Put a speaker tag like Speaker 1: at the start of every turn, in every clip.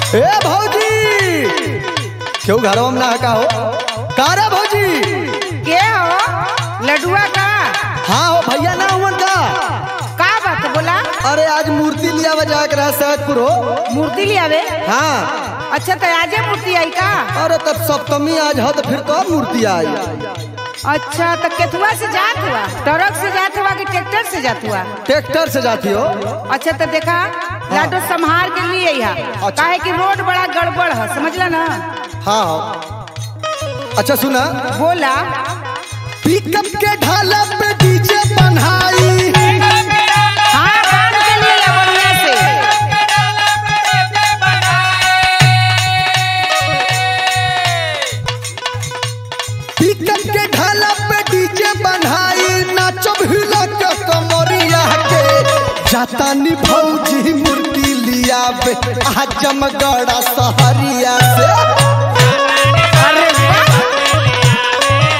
Speaker 1: ए भौजी क्यों घरवा में ना का हो का रे भौजी
Speaker 2: के हो लडुआ का
Speaker 1: हाँ हो भैया ना हुआ का
Speaker 2: का बात बोला
Speaker 1: अरे आज मूर्ति लिया बजा के रहा सैदपुर हो
Speaker 2: मूर्ति लियावे
Speaker 1: हाँ
Speaker 2: अच्छा तो आजे मूर्ति आई का
Speaker 1: अरे तब सप्तमी आज हो तो फिर तो अब मूर्ति आई
Speaker 2: अच्छा तो केथुआ से जात हुआ ट्रक से जात हुआ कि ट्रैक्टर से जात हुआ
Speaker 1: ट्रैक्टर से जाती हो
Speaker 2: अच्छा तो देखा लाडो संभाल के लिए यहाँ काहे कि रोड बड़ा गड़बड़ है समझला ना
Speaker 1: हाँ हो अच्छा सुना
Speaker 2: बोला
Speaker 1: पिकअप के ढाला पे डीजे बनाई
Speaker 2: हाँ काम के लिए या बढ़िया से
Speaker 1: पिकअप के ढाला पे डीजे बनाई नाचो हिला के कमरिया के जाता नी भौजी मूर्ति लिया बे आजमगढ़ सहरिया से
Speaker 2: अरे वाह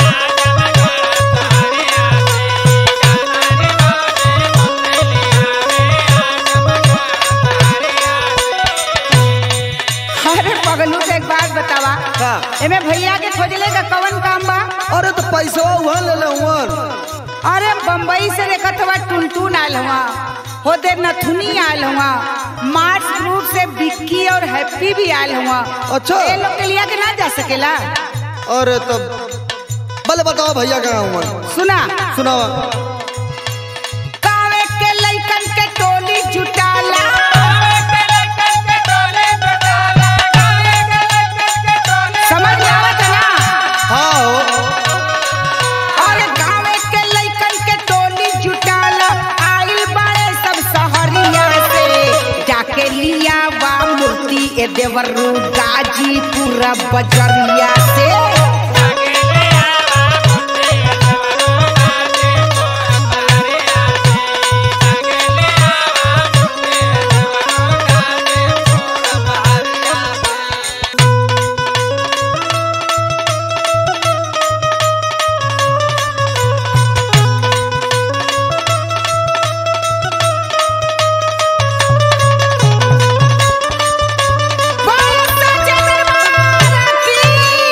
Speaker 2: अरे पगलू से एक बात बतावा
Speaker 1: का?
Speaker 2: एमे भैया के खोजले का कवन काम बा
Speaker 1: अरे तो पैसा वहाँ ले ले
Speaker 2: अरे बम्बई से देखत हुआ टुनटुन आयल हुआ होते नथुनी आयल हुआ मार्स ग्रुप से विक्की और हैप्पी भी आयल हुआ
Speaker 1: अच्छा।
Speaker 2: ये लोग के लिया के ना जा सकेला
Speaker 1: अरे तब भले बताओ भैया कहाँ हुआ
Speaker 2: सुना
Speaker 1: सुनावा
Speaker 2: कावे के लइकन के टोली जुटाला समझ में आवत है ना
Speaker 1: हाँ हो
Speaker 2: अरे गाँव के लइकन के टोली जुटाला आइल बाड़े सब सहरिया से जाके लिया बा मूर्ति ए देवरू गाजीपुर बजरिया से बहुत सच्चे दरबार की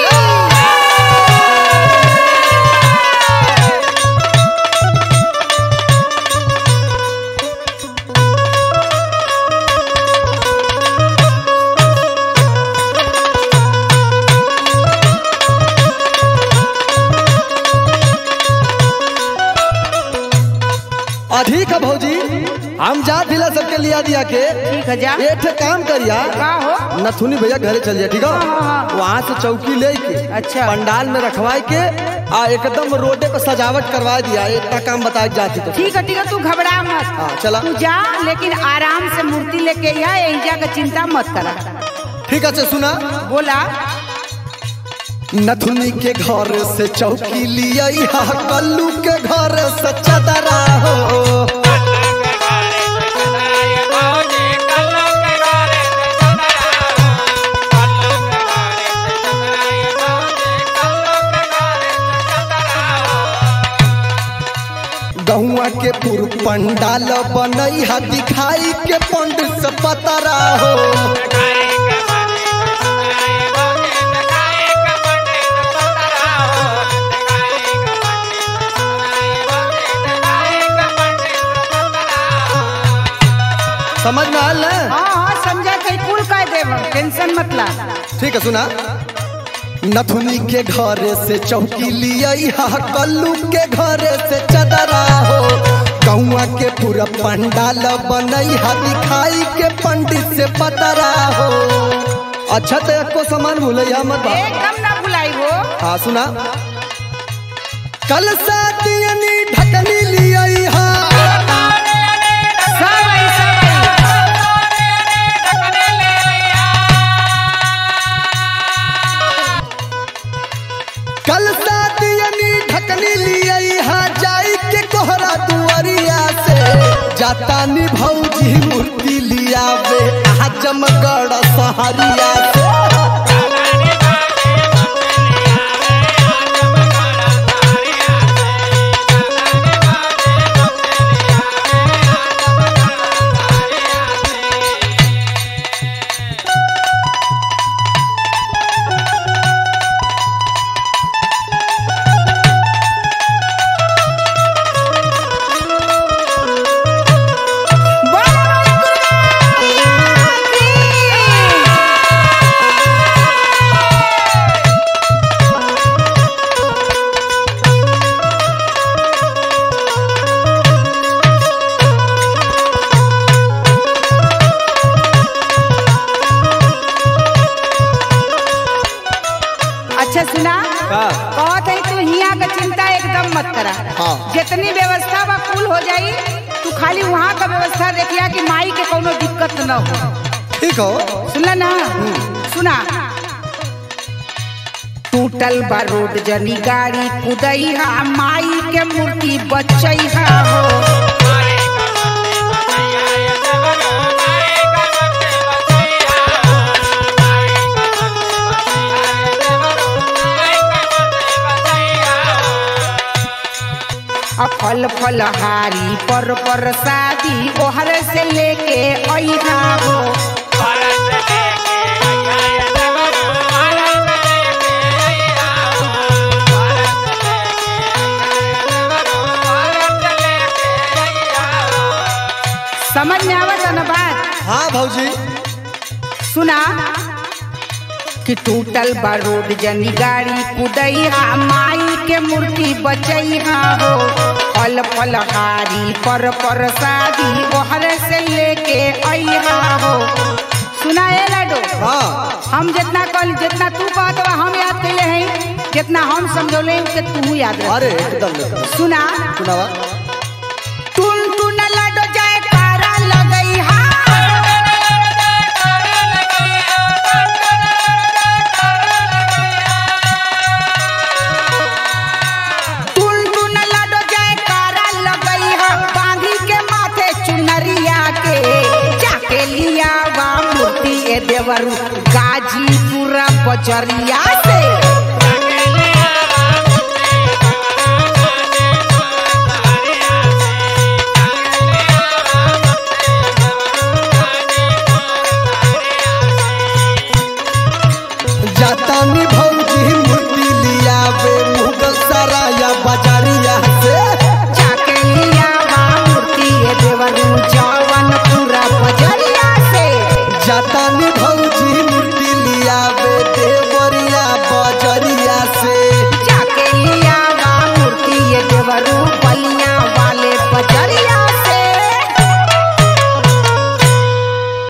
Speaker 1: अधिक है भौजी हम जा दिला सबके लिया दिया के
Speaker 2: ठीक है जा
Speaker 1: ये ठे काम करिया
Speaker 2: का हो
Speaker 1: नथुनी भैया घरे चल जाए ठीक
Speaker 2: हाँ, हाँ,
Speaker 1: है
Speaker 2: हाँ।
Speaker 1: वहाँ से चौकी ले के
Speaker 2: अच्छा।
Speaker 1: पंडाल में रखवाए के आ एकदम रोडे पे सजावट करवा दिया इतना काम बताए जाती तो
Speaker 2: ठीक है ठीक है तू घबरा मत
Speaker 1: हाँ, चला।
Speaker 2: तू जा लेकिन आराम से मूर्ति लेके आ एहिजा का चिंता मत करा
Speaker 1: ठीक है सुना
Speaker 2: बोला
Speaker 1: नथुनी के घर से चौकी लिया कल्लू के घर से चदरा हो गहुआ के पुर पंडाल बनई है दिखाई के पंडित से पतरा हो समझ में आल ना
Speaker 2: हाँ हाँ समझा कहीं कुल कह देव टेंशन मत ला
Speaker 1: ठीक है सुना नथुनी के घर से चौकी लिया कल्लू के घर से चदरा हो गौआ के पूरा पंडाल बनई है दिखाई के पंडित से पतरा हो अच्छा तो एको सामान भूलैया मत बा
Speaker 2: एकदम ना भुलाई हो
Speaker 1: हाँ सुना कल सातियनी ढकनी लिया
Speaker 2: सब आई सब आई
Speaker 1: कल सातियनी ढकनी लिया जाई के कोहरा दुआरिया से जाता नी भौजी मूर्ति लिया बे आजमगढ़ सहरिया से
Speaker 2: मत करा
Speaker 1: हाँ।
Speaker 2: जितनी व्यवस्था बा कुल हो जाई तू खाली वहाँ का व्यवस्था देखिया कि माई के कोनो दिक्कत न हो
Speaker 1: ठीक हो
Speaker 2: सुनला ना सुना टूटल बा रोड जनी गाड़ी कुदैहा माई के मूर्ति बचैहा हो आ फल फल हारी पर पर शादी ओहर से लेके अइहा हो समझ में आवत है ना बात
Speaker 1: हाँ भौजी
Speaker 2: सुना कि टूटल बा रोड जनी गाड़ी कुदैहा माई के मूर्ति बचैहा हो फल फल हारी पर पर शादी ओहर से लेके अइहा हो सुना ए लाडो
Speaker 1: हाँ
Speaker 2: हम जितना कल जितना तू कहत बा हम याद कैले हैं जितना हम समझौले के तू याद रख
Speaker 1: अरे एकदम एकदम।
Speaker 2: सुना
Speaker 1: सुनावा
Speaker 2: टुन टुन लाडो जाए कारा लगई हा टुन टुन लाडो जाए कारा लगई हा बांधी के माथे चुनरिया के जाके लिया वा मूर्ति ए देवरू गाजीपुरा बजरिया से
Speaker 1: जातानी भौजी मूर्ति लियावे मुगल सराया बाजारिया से
Speaker 2: जाके लिया वा मूर्ति ए देवरू जवन पूरा बजरिया से
Speaker 1: जातानी